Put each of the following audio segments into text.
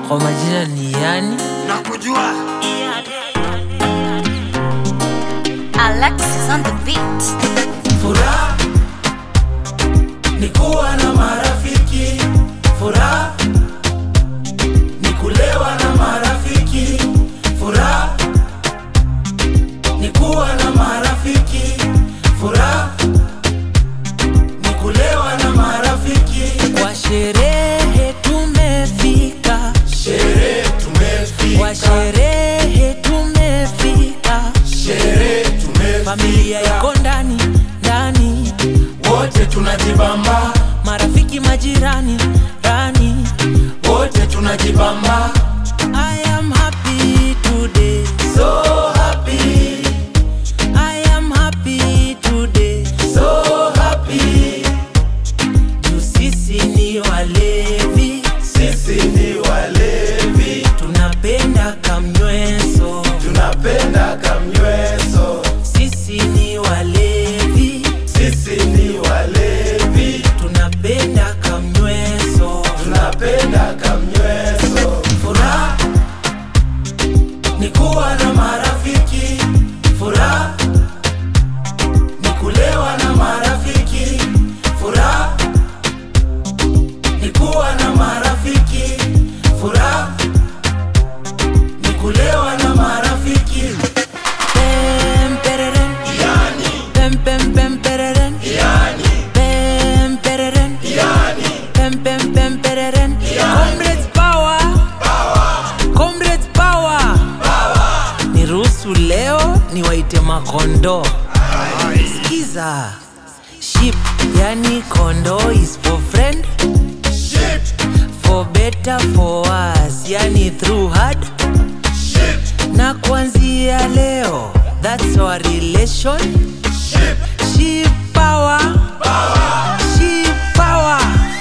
kwa majina ni yani nakujua Alexis on the beat. Furaha ni kuwa na marafiki, furaha ni kulewa na marafiki, furaha ni kuwa na marafiki, furaha ni kulewa na marafiki. kwa sherehe tumefika Sherehe kwa tumefika, sherehe tumefika sherehe familia tumefika, iko ndani ndani wote tunajibamba, marafiki majirani rani wote tunajibamba, I am happy today so happy, I am happy today so happy. juu sisi ni walevi Sisi ni walevi, tunapenda kamnyweso tunapenda kamnyweso. sisi ni walevi Sisi ni walevi, tunapenda kamnyweso tunapenda kamnyweso. Furaha ni kuwa na marafiki, furaha ni kulewa na marafiki, furaha ni kuwa na marafiki, furaha ni kulewa na marafiki. Pem, pereren. Yani, Pem, pem, pem, pereren. yani, Pem, pereren. yani. Pem, pem, pem, pereren. Comrades power. Comrades power. niruhusu leo niwaite makondo skiza ship yani kondo is for friend Shit, for better for us yani through hard shit, na kuanzia leo that's our relation shit. ship power ship power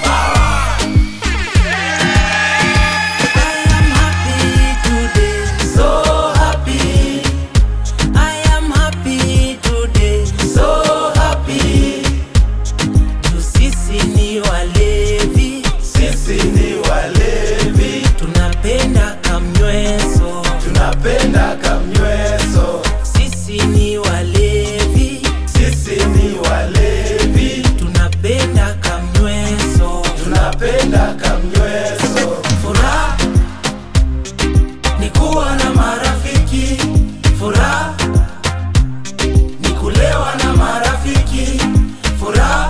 I am happy today So happy, I am happy today so happy. juu sisi ni walevi Sisi ni walevi, tunapenda kamnyweso tunapenda kamnyweso. sisi ni walevi Sisi ni walevi, tunapenda kamnyweso tunapenda kamnyweso. Furaha ni kuwa na marafiki, furaha ni kulewa na marafiki, furaha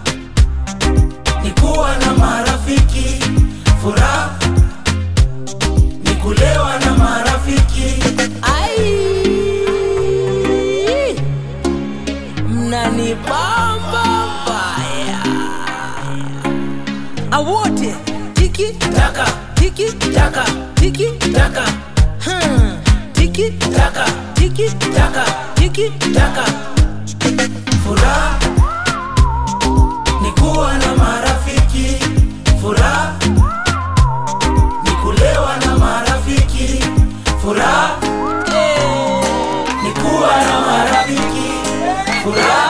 ni kuwa na marafiki, furaha ni kulewa na marafiki. Ai, mnanibamba mbaya awote tiki Taka, tiki taka, tiki taka, hmm. tiki taka, tiki taka. tiki taka furaha ni kuwa na marafiki furaha ni kulewa na marafiki furaha ni kuwa na marafiki furaha